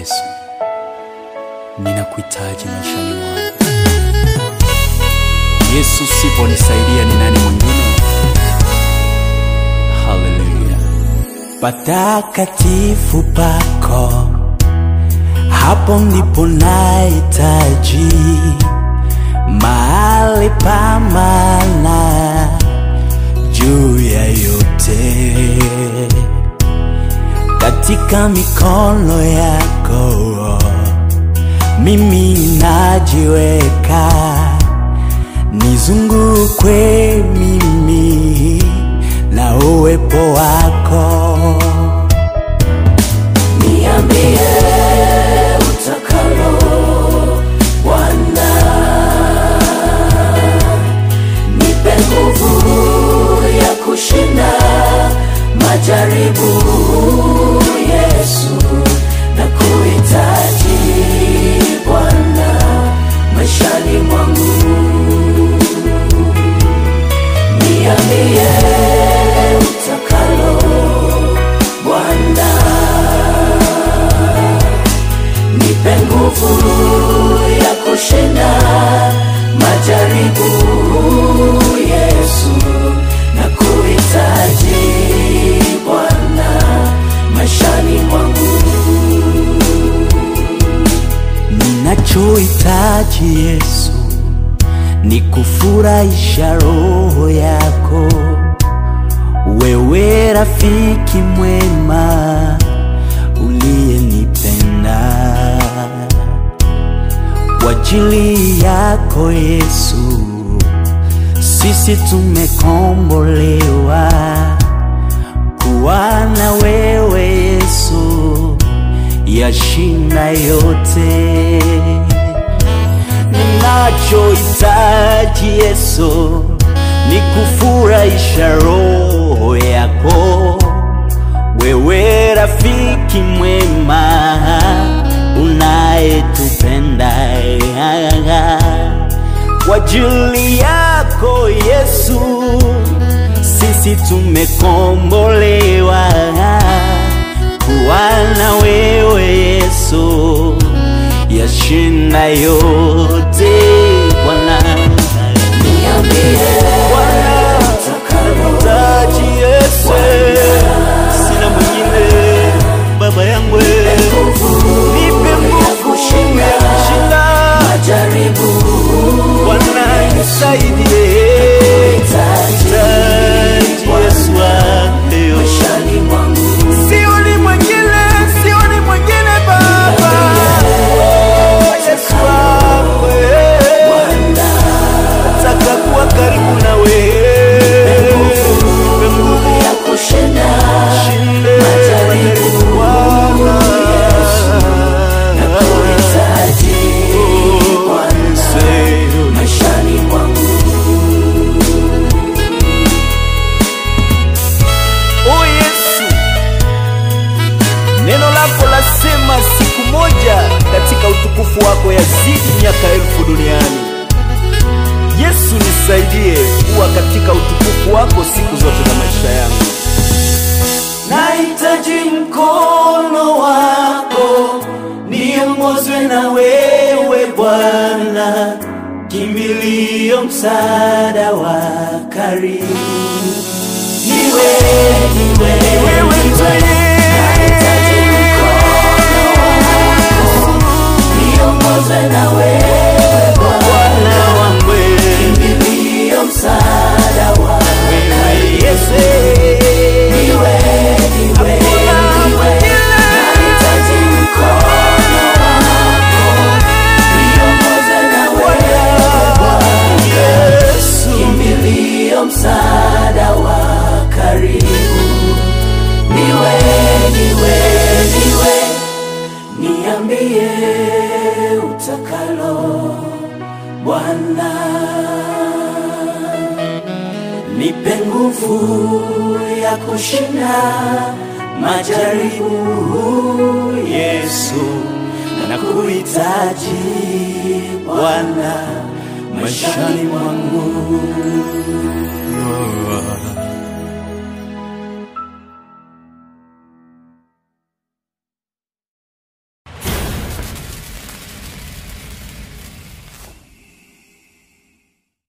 Yesu, ninakuhitaji maishani mwangu. Yesu, siponisaidia ni nani mwingine? Haleluya! patakatifu pako, hapo ndipo nahitaji mahali pa maana juu ya yote, katika mikono yako mimi najiweka, nizungukwe mimi na uwepo wako. Niambie utakalo Bwana, nipe nguvu ya kushinda majaribu. Yesu, na kuhitaji Bwana maishani mwangu. Niambie utakalo Bwana, nipe nguvu ya kushinda majaribu. Yesu, na kuhitaji Bwana maishani mwangu. Ninachohitaji Yesu ni kufurahisha roho yako, wewe rafiki mwema uliyenipenda. Kwa ajili yako Yesu, sisi tumekombolewa kuwa na wewe Yesu, yashinda yote ninachohitaji Yesu ni kufurahisha roho yako, wewe rafiki mwema unayetupenda. Kwa ajili yako Yesu, sisi tumekombolewa kuwa na wewe Yesu yashinda yote Bwana. Niambie Bwana, nahitaji Yesu, sina mwingine baba yangu, nipe nguvu ya kushinda majaribu. Bwana nisaidie, nahitaji Yesu wangu maishani mwangu, sioni mwingine, sioni mwingine Baba. Yesu wangu, nataka kuwa karibu na wewe, nipe nguvu ya kushinda majaribu Bwana, nakuhitaji Bwana maishani mwangu. O Yesu, neno lako lasema siku moja katika utukufu wako yazidi miaka elfu duniani. Yesu, nisaidie kuwa katika utukufu wako siku zote za maisha yangu. Nahitaji mkono wako, niongozwe na wewe Bwana, kimbilio, msaada wa karibu. Niwe, niwe, Wewe niwe, nahitaji mkono wako, niongozwe na wewe Bwana, Bwana wangu, kimbilio, msaada wa wewe Yesu, Niwe, niwe, niwe, nahitaji mkono wako, niongoze na wewe Bwana, Yesu, kimbilio, msaada wa karibu. Niwe, niwe, niwe, niambie utakalo Bwana nipe nguvu ya kushinda majaribu. Yesu, nakuhitaji Bwana maishani mwangu.